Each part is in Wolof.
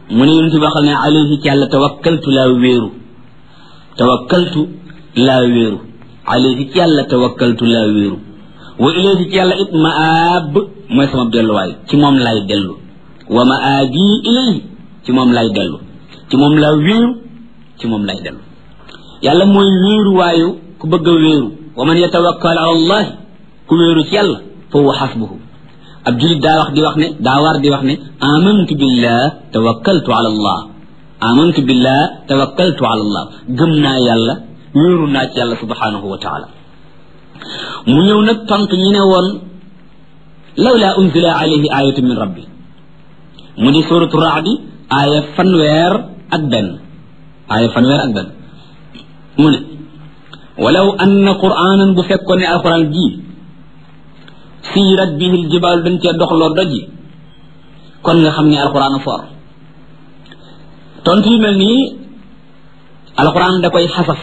mu ne yonent bi waxal ne alayhi ci yàlla tawakkaltu laa wéeru tawakkaltu laa wéeru alayhi ci yàlla tawakkaltu laa wéeru wa ilayhi ci yàlla it maab mooy sama delluwaay ci moom lay dellu wa maabi ilayhi ci moom lay dellu ci moom laa wéeru ci moom lay dellu yàlla mooy wéeru waayu ku bëgg a wéeru wa man yatawakkal ala allah ku wéeru ci yàlla fa huwa xasbuhu ab julit daa wax di wax ne daa war di wax ne amantu billah tawakkaltu ala allah amantu billah tawakkaltu ala allah gëm naa yàlla wéeru naa ci yàlla subhanahu wa taala mu ñëw nag tontu ñu ne woon lawla unzila alayhi ayatu min rabbi mu di suratu raadi aaya fanweer ak benn aaya fanweer ak benn mu ne walaw anna qur'anan bu fekkoon ne alquran ji siirat bihi aljibaal dañ cee doxloo doj yi kon nga xam ne alquran for tontu yu mel nii alquran da koy xasaf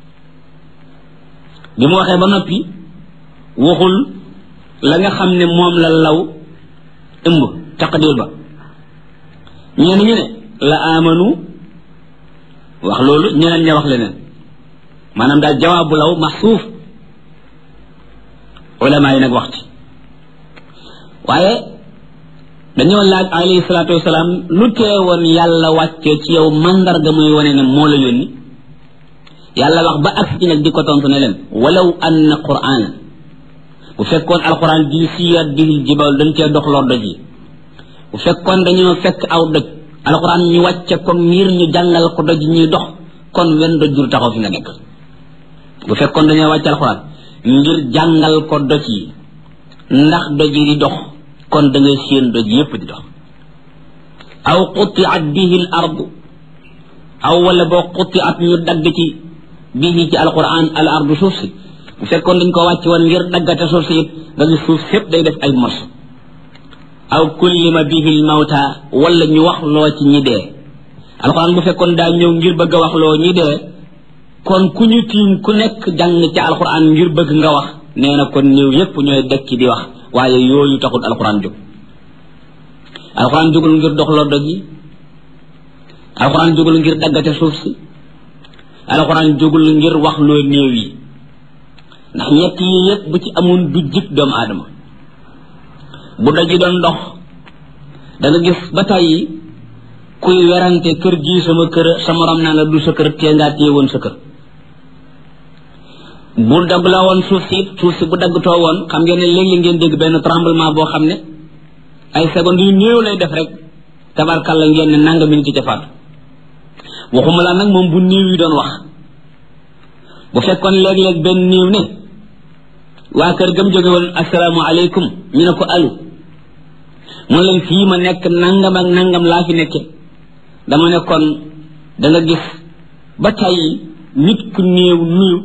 bi mu waxee ba noppi waxul la nga xam ne moom la law ëmb taqdir ba ñenn ñu ne la amanu wax loolu ñeneen ña wax leneen maanaam daal jawaabu law maxsuuf ulama yi nag wax ci waaye dañoo laaj alayhi salaatu wasalaam lu teewoon yàlla wàccee ci yow mandarga muy wane ne moo la yónni yàlla wax ba ak ci nag di ko tontu ne leen walaw anna qur'an bu fekkoon alquran di siyat bihil jibal dañ cee dox loo doj yi bu fekkoon dañoo fekk aw doj alquran ñu wàcce ko ngir ñu jàngal ko doj ñuy dox kon wenn doj jur taxaw fi nga nekk bu fekkoon dañoo wàcce alquran ngir jàngal ko doj yi ndax doj yi di dox kon da ngay séen doj yépp di dox aw qutiat bihi l ardu aw wala boo qutiat ñu dagg ci bihi ci alquran al ardu suuf si bu fekkoon dañ ko wàcc woon ngir daggate suuf si it nga gis suuf sépp day def ay morso aw kullima bihi l mawta wala ñu wax loo ci ñi dee alquran bu fekkoon daa ñëw ngir bëgg a wax loo ñi dee kon ku ñu tiim ku nekk jàng ci alquran ngir bëgg nga wax nee na kon ñëw yépp ñooy dekki di wax waaye yooyu taxul alquran jóg alquran jógul ngir doxloo doj yi alquran jógul ngir daggate suuf si alquran jógul ngir wax loo néew yi ndax ñett yi yépp bu ci amoon du jik doomu aadama bu doj yi doon dox da nga gis ba tàyyi kuy werante kër gii sama kër sa morom naa la du sa kër tee ngaa téye woon sa kër bu dagg la woon suuf si suuf si bu daggtoo woon xam ngeen ne léeg-léeg ngeen dégg benn tremblement boo xam ne ay secondes yu néew lay def rek tabarkalla ngeen ne nanga mi ngi ci faatu waxuma la nag moom bu néew yi doon wax bu fekkoon léeg-léeg benn néew ne waa kër gam jóge woon asalaamaaleykum ñu ne ko alu mun leen fii ma nekk nangam ak nangam laa fi nekke dama ne kon da nga gis ba tey nit ku néew nuyu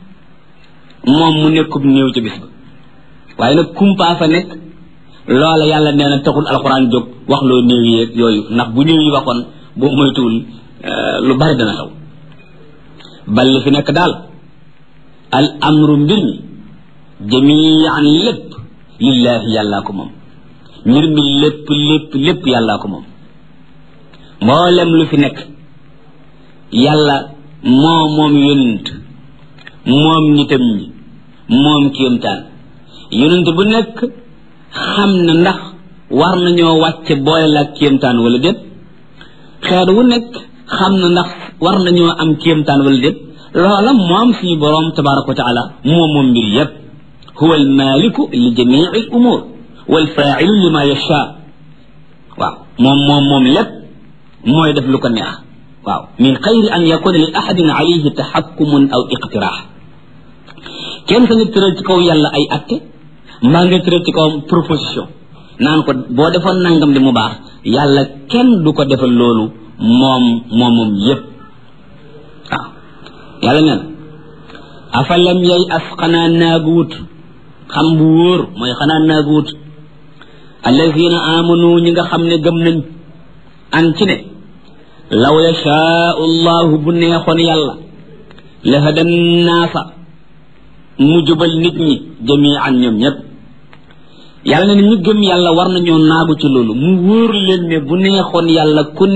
moom mu nekkub néew ci bis ba waaye nag kumpaa fa nekk loola yàlla nee na taxul alxuraan jóg wax loo néew yeeg yooyu ndax bu néew yi waxoon boo moytuwul lu bari dana xew bal li fi nekk daal al amru mbir mi jamian lépp lillaahi yàllaa ko moom mbir mi lépp lépp lépp yàllaa ko moom mboolem lu fi nekk yàlla moo moom yonent moom nitam ñi moom kéemtaan yonent bu nekk xam na ndax war nañoo wàcce boole la kéemtaan wala déet xeet wu nekk xam na ndax war nañoo am kéemtaan wala déet loola moom suñu boroom tabaraka wa taala moom moom mbir yépp huwa almaliku li jamii al umur walfailu lima yasha waaw moom moom moom lépp mooy def lu ko neex waaw min xayri an yakuna li ahadin alayhi taxakkumun aw iqtiraax kenn sa nga tëral ci kaw yàlla ay atte mbaa nga tëral ci kawam proposition naan ko boo defoon nangam di mu baax yàlla kenn du ko defal loolu moom moom moom yépp waaw yàlla nee na afalam yay as xanaa naagu wut xam bu wóor mooy xanaa naagu wut allazina amanu ñi nga xam ne gëm nañ an ci ne law yashaau llahu bu neexoon yàlla la hadan naasa mu jubal nit ñi jamian ñoom ñépp yàlla ne ñu gëm yàlla war nañoo naagu ci loolu mu wóor leen ne bu neexoon yàlla ku